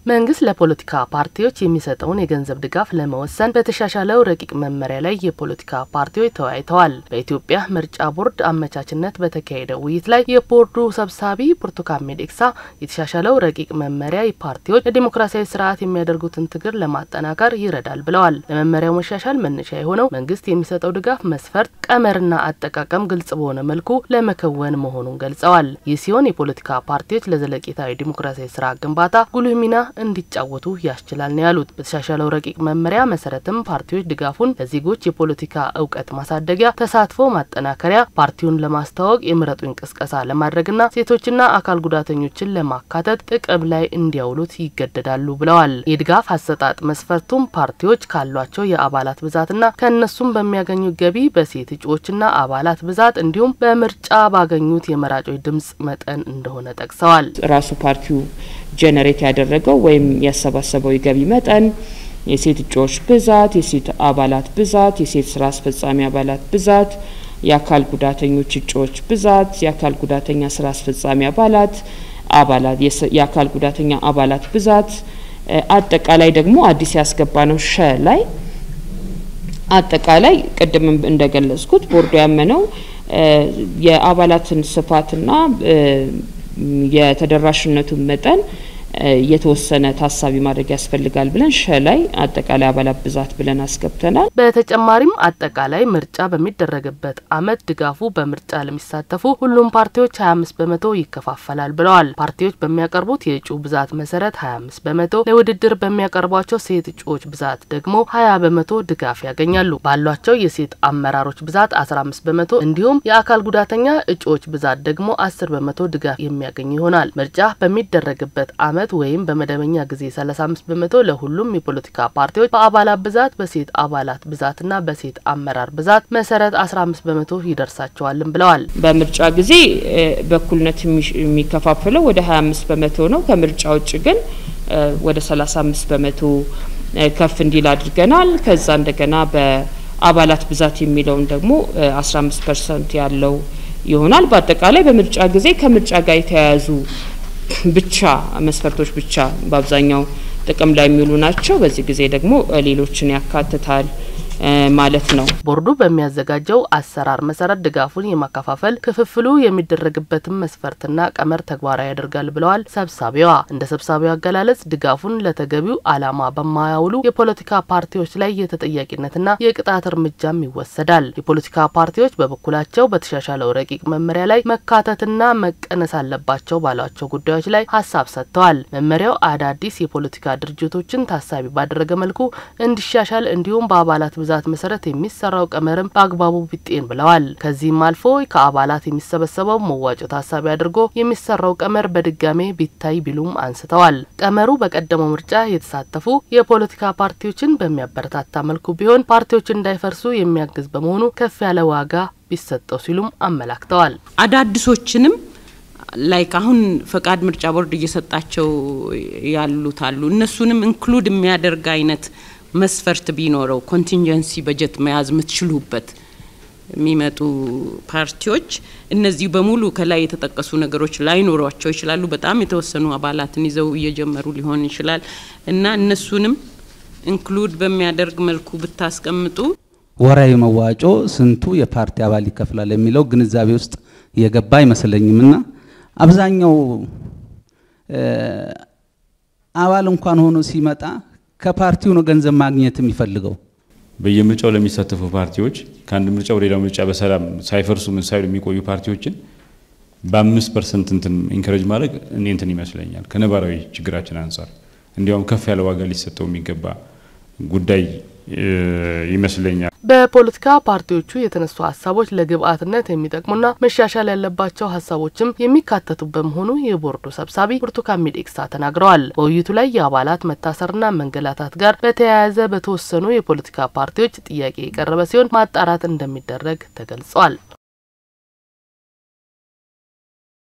መንግስት ለፖለቲካ ፓርቲዎች የሚሰጠውን የገንዘብ ድጋፍ ለመወሰን በተሻሻለው ረቂቅ መመሪያ ላይ የፖለቲካ ፓርቲዎች ተወያይተዋል። በኢትዮጵያ ምርጫ ቦርድ አመቻችነት በተካሄደው ውይይት ላይ የቦርዱ ሰብሳቢ ብርቱካን ሚደቅሳ የተሻሻለው ረቂቅ መመሪያ ፓርቲዎች ለዲሞክራሲያዊ ስርዓት የሚያደርጉትን ትግል ለማጠናከር ይረዳል ብለዋል። ለመመሪያው መሻሻል መነሻ የሆነው መንግስት የሚሰጠው ድጋፍ መስፈርት፣ ቀመርና አጠቃቀም ግልጽ በሆነ መልኩ ለመከወን መሆኑን ገልጸዋል። ይህ ሲሆን የፖለቲካ ፓርቲዎች ለዘለቄታዊ ዲሞክራሲያዊ ስርዓት ግንባታ ጉልህ ሚና እንዲጫወቱ ያስችላል ነው ያሉት። በተሻሻለው ረቂቅ መመሪያ መሰረትም ፓርቲዎች ድጋፉን ለዜጎች የፖለቲካ እውቀት ማሳደጊያ፣ ተሳትፎ ማጠናከሪያ፣ ፓርቲውን ለማስተዋወቅ የምረጡኝ ቅስቀሳ ለማድረግና ሴቶችና አካል ጉዳተኞችን ለማካተት ጥቅም ላይ እንዲያውሉት ይገደዳሉ ብለዋል። የድጋፍ አሰጣጥ መስፈርቱም ፓርቲዎች ካሏቸው የአባላት ብዛትና ከእነሱም በሚያገኙት ገቢ፣ በሴት እጩዎችና አባላት ብዛት እንዲሁም በምርጫ ባገኙት የመራጮች ድምጽ መጠን እንደሆነ ጠቅሰዋል። ራሱ ፓርቲው ጀነሬት ያደረገው ወይም ያሰባሰበው የገቢ መጠን፣ የሴት እጩዎች ብዛት፣ የሴት አባላት ብዛት፣ የሴት ስራ አስፈጻሚ አባላት ብዛት፣ የአካል ጉዳተኞች እጩዎች ብዛት፣ የአካል ጉዳተኛ ስራ አስፈጻሚ አባላት አባላት የአካል ጉዳተኛ አባላት ብዛት አጠቃላይ ደግሞ አዲስ ያስገባ ነው ሸ ላይ አጠቃላይ ቅድም እንደገለጽኩት ቦርዱ ያመነው የአባላትን ስፋትና የተደራሽነቱን መጠን የተወሰነ ታሳቢ ማድረግ ያስፈልጋል ብለን ሸ ላይ አጠቃላይ አባላት ብዛት ብለን አስገብተናል። በተጨማሪም አጠቃላይ ምርጫ በሚደረግበት ዓመት ድጋፉ በምርጫ ለሚሳተፉ ሁሉም ፓርቲዎች 25 በመቶ ይከፋፈላል ብለዋል። ፓርቲዎች በሚያቀርቡት የእጩ ብዛት መሰረት 25 በመቶ፣ ለውድድር በሚያቀርቧቸው ሴት እጩዎች ብዛት ደግሞ 20 በመቶ ድጋፍ ያገኛሉ። ባሏቸው የሴት አመራሮች ብዛት 15 በመቶ እንዲሁም የአካል ጉዳተኛ እጩዎች ብዛት ደግሞ 10 በመቶ ድጋፍ የሚያገኙ ይሆናል። ምርጫ በሚደረግበት ዓመት ወይም በመደበኛ ጊዜ 35 በመቶ ለሁሉም የፖለቲካ ፓርቲዎች በአባላት ብዛት በሴት አባላት ብዛትና በሴት አመራር ብዛት መሰረት 15 በመቶ ይደርሳቸዋልም ብለዋል። በምርጫ ጊዜ በእኩልነት የሚከፋፍለው ወደ 25 በመቶ ነው። ከምርጫ ውጭ ግን ወደ 35 በመቶ ከፍ እንዲል አድርገናል። ከዛ እንደገና በአባላት ብዛት የሚለውን ደግሞ 15 ፐርሰንት ያለው ይሆናል። በአጠቃላይ በምርጫ ጊዜ ከምርጫ ጋር የተያያዙ ብቻ መስፈርቶች ብቻ በአብዛኛው ጥቅም ላይ የሚውሉ ናቸው። በዚህ ጊዜ ደግሞ ሌሎችን ያካትታል ማለት ነው። ቦርዱ በሚያዘጋጀው አሰራር መሰረት ድጋፉን የማከፋፈል ክፍፍሉ የሚደረግበትን መስፈርትና ቀመር ተግባራዊ ያደርጋል ብለዋል ሰብሳቢዋ። እንደ ሰብሳቢዋ አገላለጽ ድጋፉን ለተገቢው ዓላማ በማያውሉ የፖለቲካ ፓርቲዎች ላይ የተጠያቂነትና የቅጣት እርምጃም ይወሰዳል። የፖለቲካ ፓርቲዎች በበኩላቸው በተሻሻለው ረቂቅ መመሪያ ላይ መካተትና መቀነስ አለባቸው ባሏቸው ጉዳዮች ላይ ሀሳብ ሰጥተዋል። መመሪያው አዳዲስ የፖለቲካ ድርጅቶችን ታሳቢ ባደረገ መልኩ እንዲሻሻል እንዲሁም በአባላት ብዛት መሰረት የሚሰራው ቀመርም በአግባቡ ቢጤን ብለዋል። ከዚህም አልፎ ከአባላት የሚሰበሰበው መዋጮ ታሳቢ አድርጎ የሚሰራው ቀመር በድጋሜ ቢታይ ቢሉም አንስተዋል። ቀመሩ በቀደመው ምርጫ የተሳተፉ የፖለቲካ ፓርቲዎችን በሚያበረታታ መልኩ ቢሆን ፓርቲዎች እንዳይፈርሱ የሚያግዝ በመሆኑ ከፍ ያለ ዋጋ ቢሰጠው ሲሉም አመላክተዋል። አዳዲሶችንም ላይክ አሁን ፈቃድ ምርጫ ቦርድ እየሰጣቸው ያሉት አሉ እነሱንም ኢንክሉድ የሚያደርግ አይነት መስፈርት ቢኖረው ኮንቲንጀንሲ በጀት መያዝ የምትችሉበት የሚመጡ ፓርቲዎች እነዚህ በሙሉ ከላይ የተጠቀሱ ነገሮች ላይኖሯቸው ይችላሉ። በጣም የተወሰኑ አባላትን ይዘው እየጀመሩ ሊሆን ይችላል እና እነሱንም ኢንክሉድ በሚያደርግ መልኩ ብታስቀምጡ ወራዊ መዋጮ ስንቱ የፓርቲ አባል ይከፍላል የሚለው ግንዛቤ ውስጥ የገባ አይመስለኝም እና አብዛኛው አባል እንኳን ሆኖ ሲመጣ ከፓርቲው ነው ገንዘብ ማግኘት የሚፈልገው። በየምርጫው ለሚሳተፉ ፓርቲዎች ከአንድ ምርጫ ወደ ሌላው ምርጫ በሰላም ሳይፈርሱ ምን ሳይሉ የሚቆዩ ፓርቲዎችን በአምስት ፐርሰንት እንትን ኢንከረጅ ማድረግ እኔ እንትን ይመስለኛል ከነባራዊ ችግራችን አንጻር እንዲያውም ከፍ ያለ ዋጋ ሊሰጠው የሚገባ ጉዳይ ይመስለኛል። በፖለቲካ ፓርቲዎቹ የተነሱ ሀሳቦች ለግብአትነት የሚጠቅሙና መሻሻል ያለባቸው ሀሳቦችም የሚካተቱ በመሆኑ የቦርዱ ሰብሳቢ ብርቱካን ሚደቅሳ ተናግረዋል። በውይይቱ ላይ የአባላት መታሰርና መንገላታት ጋር በተያያዘ በተወሰኑ የፖለቲካ ፓርቲዎች ጥያቄ የቀረበ ሲሆን ማጣራት እንደሚደረግ ተገልጿል።